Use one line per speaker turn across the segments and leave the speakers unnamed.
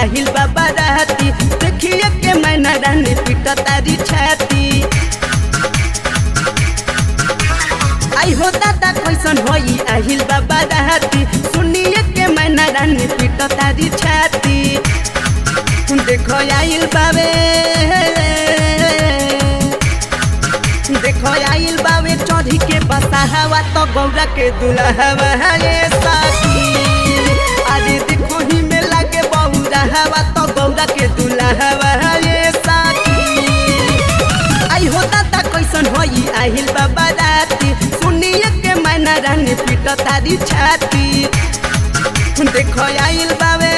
आहिल बाबा रहती देखिए के मैना रानी पीट तारी छाती आई हो दादा कैसन होई आहिल बाबा रहती सुनिए के मैना रानी पीट तारी छाती देखो आइल बाबे देखो आइल बाबे चढ़ी के बसा हवा तो गौरा के दुल्हवा ये साथी अरे देखो ही में लगे बहुरा हवा तो गौरा के दुल्हवा ये साथी आई हो दादा कैसन होई आहिल बाबा राती सुनिए के मैना रानी पीट तारी छाती देखो आइल बाबे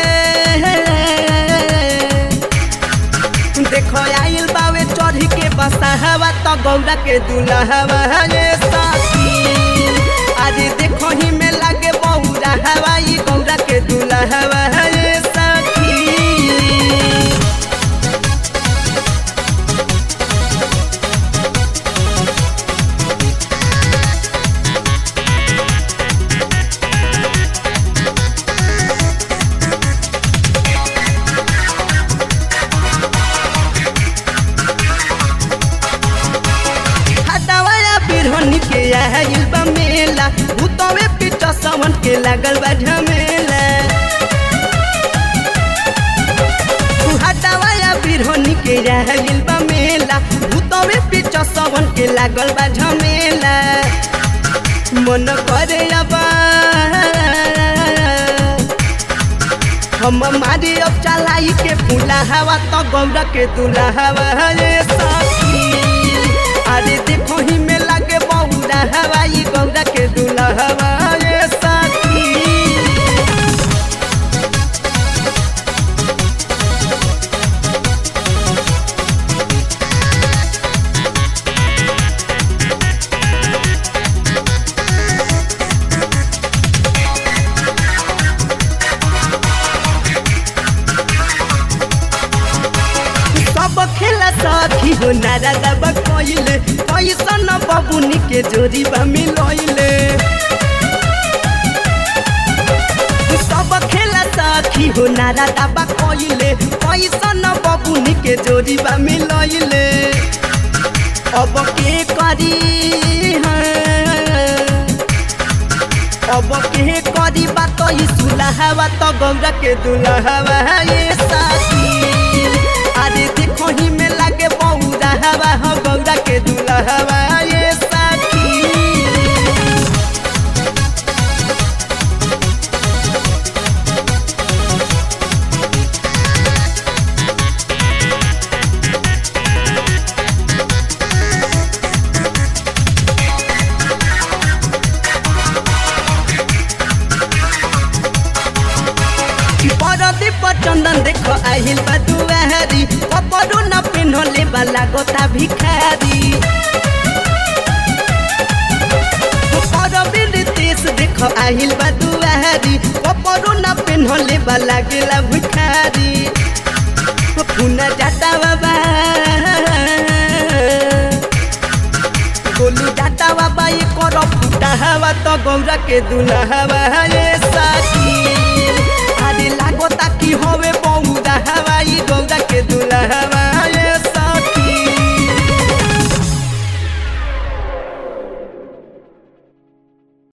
देखो आइल बाबे चढ़ी के बसा हवा तो गौरा के दुल्हवा ये साथी अरे देखो ही में लगे बहुरा हवा ये गौरा के दुल्हवा ये साथी हटावाया बिरहनी के आइल बा मेला भूतवे पीट सवन के लागल बा झमेला हटावाया बिरहनी के आइल बा मेला भूतवे पीट सवन के लागल बा झमेला मन करे अबा हम मारे अब चलाई के फूला हवा तो गौरा के दूल्हा हवा ये साथी अरे देखो ही में लगे बहुरा हवा ये गौरा के दूल्हा हवा ये साथी सब खेला साथी हो नारा दब कोइले कैसन बबुनी के जोड़ी बा मिलोइले सब खेला साथी हो नारा दब कोइले कैसन बबुनी के जोड़ी बा मिलोइले अब के करी हाँ अब के करी बात ई सुलहवा तो गौरा के दुल्हवा ये साथी अरे देखो ही में लगे बहुरा हवा हो गौरा के दुल्हवा ये साथी परदी पर चंदन देखो आहिल बा दुआरी कपड़ो न पिन्हले वाला गोता भिखारी परबी देश देखो आहिल बा दुआरी कपड़ो न पिन्हले वाला गेला भिखारी पुना जाता बाबा गोलू जाता बाबा ये करो फूटा हवा तो गौरा के दुल्हा हवा ये साथी